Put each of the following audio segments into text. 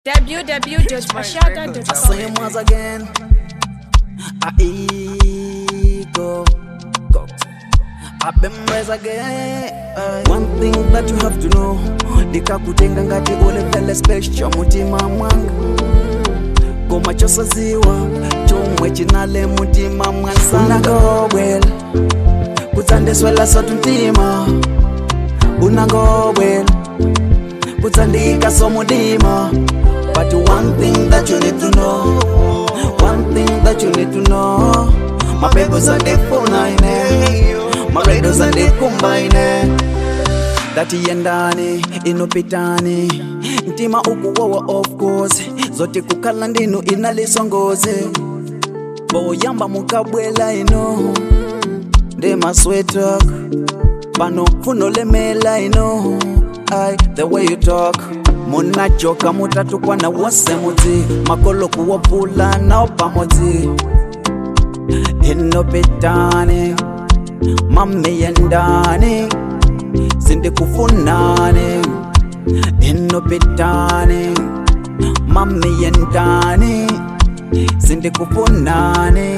www.mashada.com. Same once again. I ego. Go. I've been raised again. Aye. One thing that you have to know ndikakutenga ngati ulevele special mutima mwanga koma chosaziwa chomwe chinale mutima mwasanagobwela kutsandiswela sotu mtima unangobwela kutsandika somudima but one thing that you need to know one thing that you need to know my babies are the funaine my raiders are the kumbaine datiyendani inopitani mtima ukuwowa of course zote kukhala ndinu inalisongoze boyamba mukabwela ino ndi maswetak pano funolemela ino ai the way you talk munachoka mutatukwana wose mudzi makolo kuwopfula nawo pamodzi inopitani mamiyendani sindikufunani inopitani mamiyendani sindikufunani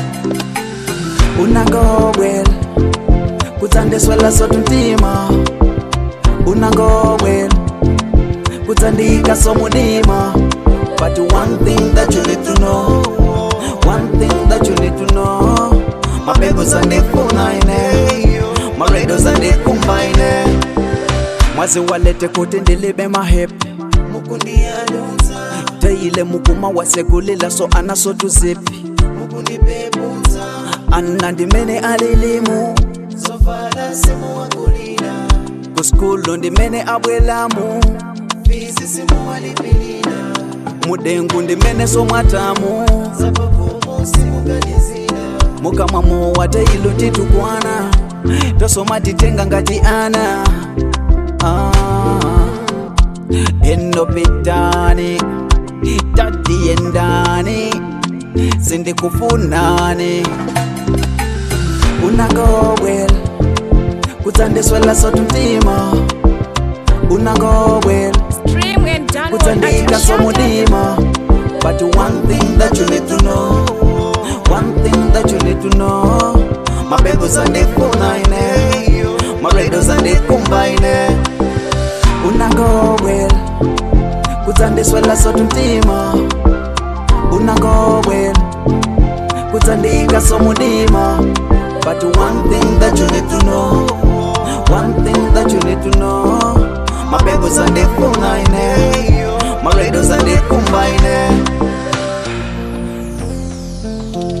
unangobwela kutsandiswela sotu mtima unangobwela kutsandika somudima but one thing that you need to know one thing that you need to know my babies andifunaine my raiders andikumbaine mwazi walete kuti ndilibe mahepi teile mukuma wasekulila so anasotuzipi anna ndimene alilimu kuskulu ndimene abwelamu mudengu ndimene somwatamu mukamwa mowa teilu titukwana tosoma titenga ngati ana ah. enopitani tatiyendani sindikufunani unangobwela kutsandiswela sotu mtima unangobwela Stream and download kutsandika at somudima but one thing that you need to know one thing that you need to know my babies andifunaine my raiders andikumbaine unangobwela kutsandiswela sotu mtima unangobwela kutsandika somudima but one thing that you need to know one thing that you need to know my babies andifunaine my raiders andikumbaine